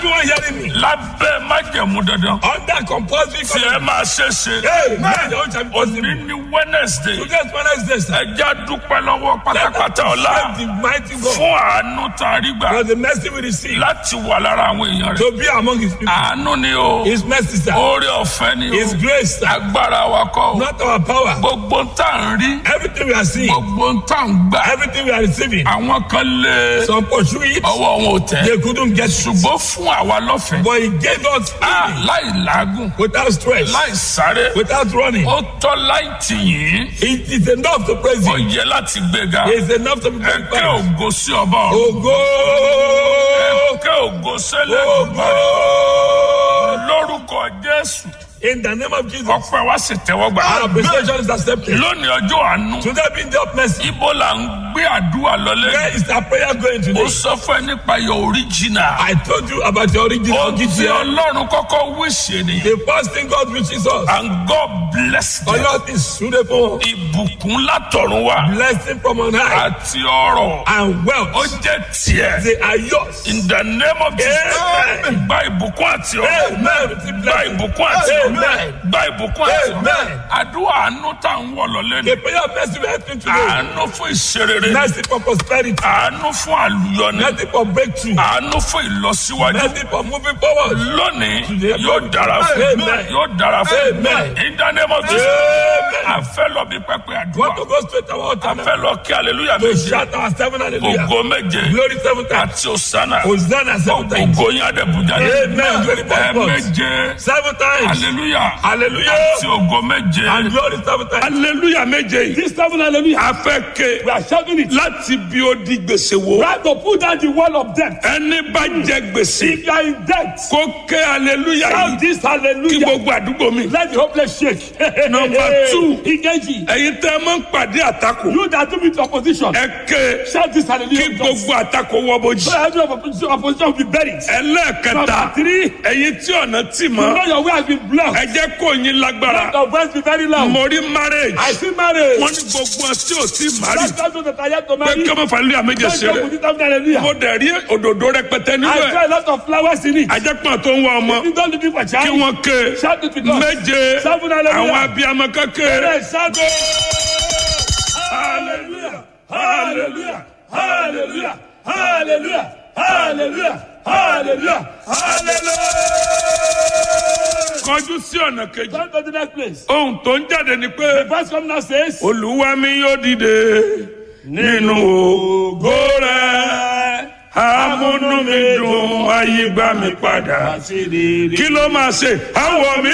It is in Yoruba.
everyone hearing me. lábẹ́ májẹ̀mú dandan Under compulsory tí ẹ máa ṣe ṣe Hey, man, your own shall be òní possible. ní wednesday Today's Wednesday, sir. ẹjẹ́ dúpẹ́ lọ́wọ́ pátápátá ọ̀la Thank the mighty God fún àánú tá a rí gbà for the mercy we receive láti wà lára àwọn èèyàn rẹ̀ to be among his people. àánú ni o His mercy, sir. oore ọ̀fẹ́ ni His o grace, sir. agbára wa kọ́ o Not our power. gbogbo ń tà ń rí Everything we are seeing, gbogbo ń tà ń gbà everything we are receiving, àwọn kan lé some pursue it, ọwọ́ wọn ò tẹ̀ they couldn't get it. ṣùgbọ́n fún àwa lọ́fẹ̀ẹ́ But he gave us Ah, freely, láì làágùn without stress, láì sáré without running. ó tọ́ láì tì yín It is enough to praise ó him. yẹ láti gbéga It is enough to be ẹ̀kẹ́ glorified. ògo sí ọba ọ̀run Ògo! ẹ̀kẹ́ ògo sẹ́lẹ̀ Ògo! lórúkọ jésù In the name of Jesus, ọpẹ́ wa sì tẹ́wọ́ gbà our appreciation is accepted. lónìí ọjọ́ àánú Today being the mercy, ibo là ń gbé àdúrà lọlé where is our prayer going ó today? sọ fún ẹ nípa your original I told you about the original ó ti GTL. ọlọ́run kọ́kọ́ wíṣẹ́ ni The first thing God reaches us, and God bless them Allah is suitable, ìbùkún látọ̀run wá blessing from on high, àti ọrọ̀ and ó wealth. jẹ́ tiẹ̀ They are yours. in the name of Jesus Amen. gba ìbùkún àti ọrọ̀ Amen. Receive gba blessing. ìbùkún àti ọrọ̀ Amen. gba ìbùkún àti ọrọ̀ Amen. àdúrà àánú tá à ń wọ̀ lọ́lé ni The prayer of mercy we are asking today, àánú fún ìṣerere mercy for prosperity, àánú fún àlùyọni mercy for breakthrough, àánú fún ìlọsíwájú mercy for moving forward. lónìí Today, yóò dára fún Amen. yóò dára fún Amen. in the name of Jesus Amen. a fẹ́ lọ bí pẹpẹ àdúrà Want to go straight to our a altar now? fẹ́ lọ kí hallelujah To méje shout our seven hallelujah. ògo méje Glory seven times. àti òsánà Hosanna seven times. ògo yín àdẹ̀bùjà Amen. Glory ẹ seven times. méje Seven times. hallelujah Hallelujah. àti ògo méje And glory seven times. hallelujah méje yìí This seven hallelujah. a fẹ́ ké We are shouting it. láti bí ó di gbèsè wo Try to put down the wall of death. ẹni bá jẹ gbèsè If you are in debt, kó ké hallelujah shout yìí this kí hallelujah. gbogbo àdúgbò mi. Let the hopeless shake. Number two. Ikeji. ẹ̀yin tẹ́ ẹ máa ń pàdé àtakò You that do with opposition. ẹ ké Shout this kí hallelujah. gbogbo àtakò wọ bójì. So every opposition, opposition will be buried. ẹlẹ́ẹ̀kẹta Number three. ẹ̀yin tí ọ̀nà tì You mọ́ know your way has been blocked. ẹ jẹ́ kó yín lágbára Let your voice be very loud. mo rí marriage I see marriage. wọ́n ní gbogbo ọ̀ tí ò tí mari That's those that are yet to pé marry. kí ọmọ fàlẹ́ àméjẹ Don't ṣeré joke with it, I'm hallelujah. mo dẹ̀ rí òdòdó rẹpẹtẹ nínú I ẹ̀ saw a lot of flowers in it. ajẹ́pọ̀n tó ń wá ọmọ You don't looking for kí child. wọ́n ké Shout it with us. méje Seven hallelujah. àwọn abiyamọ kékeré Yes, shout it. Hallelujah. Hallelujah. Hallelujah. Hallelujah. Hallelujah. Hallelujah. Hallelujah. kọjú sí ọ̀nà kejì Come to the next place. ohun tó ń jáde ni pé Verse come now says. olúwa mi yóò dìde nínú ògo rẹ̀ amúnú mi dùn ayé gbà mí padà kí ló máa ṣe àwọ̀ mi